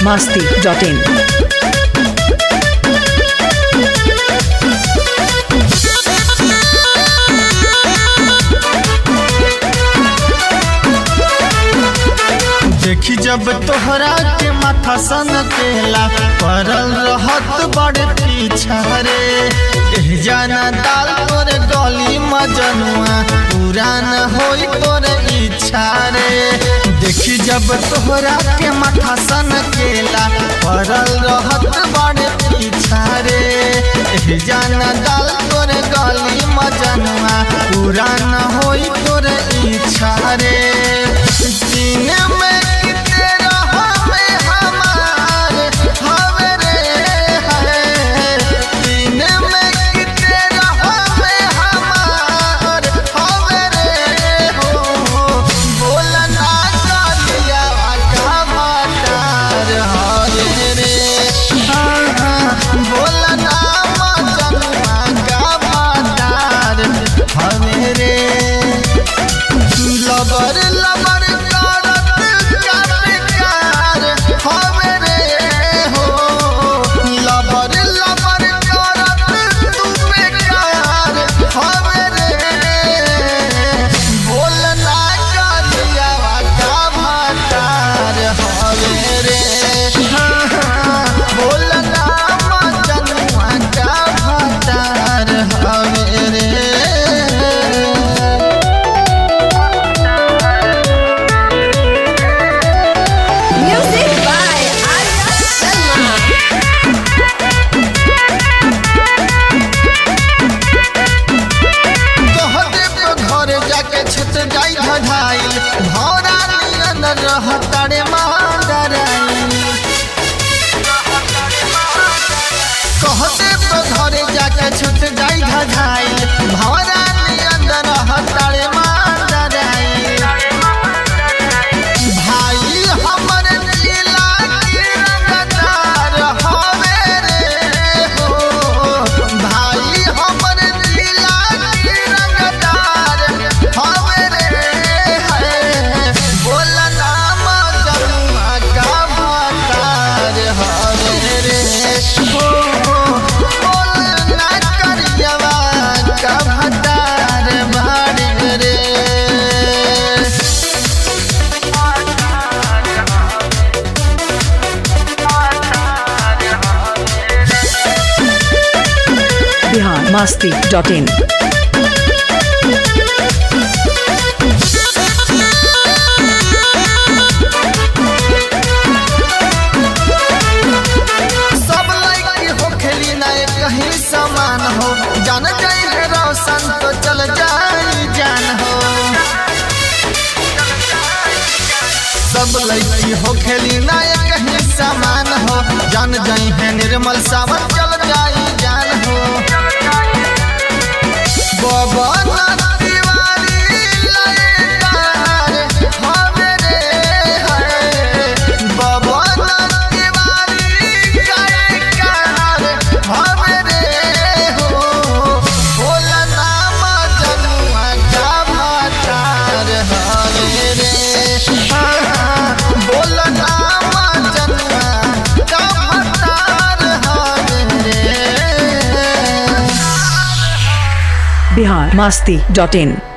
masti.in. देखी जब तोहरा के माथा सन केला परल रहत बड़े पीछा रे एह जाना दाल तोरे गली मजनुआ पुरान होई तोरे इच्छा रे देखी जब तोहरा के माथा सन केला परल रहत बड़े पीछा रे एह जाना दाल तोरे गली मजनुआ पुरान होई तोरे इच्छा रे सीने में किते रहवे हमार हवे रे है सीने में किते रहवे हमार हवे रे हो बोला ना कलिया का मटार हवे रे हाँ हाँ बोला ना मजनुआ का मटार हवे रे लबर लबर करत प्यार प्यार हवे रे हो लबर लबर करत तू बेकार हवे रे बोल ना कलिया का भटार हवे रे हाँ, हाँ, बोल ना मजनुआ का भटार हवे रे Music by Arya Sharma. कहते तो घर जाके छुट जाई धधाइल भौरा नियन रहतड़े मांडराइल कहते तो घर जाके छुट जाई धधाइल भौरा नियन रहतड़े मांडराइल भाई हमर नीला के रंगदार हवे रे हो भाई हमर नीला के रंगदार हवे रे है बोल नाम जमुआ का भतार हवे रे हो बोल ना करियवा का भतार भाड़े रे Bihar masti.in. सब लड़की हो खेली ना एक कहीं समान हो जान जाई है रोशन तो चल जाई जान हो सब लड़की हो खेली ना एक कहीं समान हो जान जाई है निर्मल सावन चल जाई जान हो बबन तिवारी लयदार हवे रे है बबन तिवारी गायकार हवे रे हो बोला नाम जनुआ का भटार हवे रे हाँ, हाँ, बोला नाम जनुआ का भटार हवे रे Bihar masti.in.